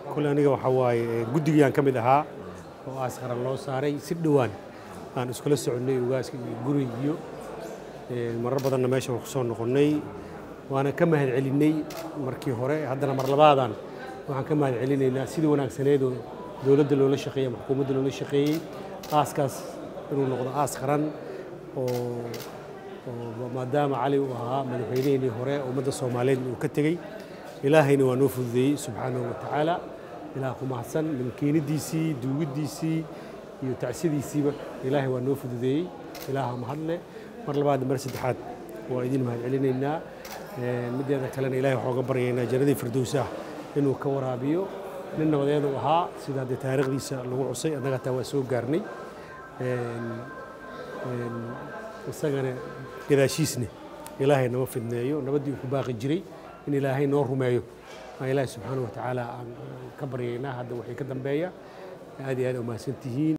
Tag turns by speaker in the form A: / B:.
A: kule aniga waxaa waaye guddigiyaan ka mid ahaa oo aas qaran loo saaray si dhowaan aan iskula soconnay ugaaska iyo guri iyo marar badanna meeshan waan ku soo noqonnay waana ka mahad celinnay markii hore haddana mar labaadan waxaan ka mahad celinaynaa sidii wanaagsaneed oo dowladda loola shaqeeyey ama xukuumadda loola shaqeeyey aaskaas inuu noqdo aas qaran oo oo maadaama cali uu ahaa madaxweynihii hore ummadda soomaaliyeed uu ka tegey ilaahayna waa noo fududeeyey subxaanahu wa tacaala ilaah ku mahadsan milkiinidiisii duugiddiisii iyo tacsiyadiisiiba ilaahay waa noo fududeeyey ilaaha mahadle mar labaad mar saddexaad waa idin mahad celinaynaa mideeda kalena ilahay waxaa uga baryaynaa jannadii firdowsah inuu ka waraabiyo nin nabadeed uu ahaa sida haddee taariikhdiisa lagu cusay annaga hataa waa soo gaarnay isagana gadaashiisne ilaahay nama fidneeyo nabaddii uu ku baaqi jiray in ilaahay noo rumeeyo aa ilaahay subxaana wa tacaala aan ka baryaynaa hadda waxay ka dambeeya aad iyo aad umahadsan tihiin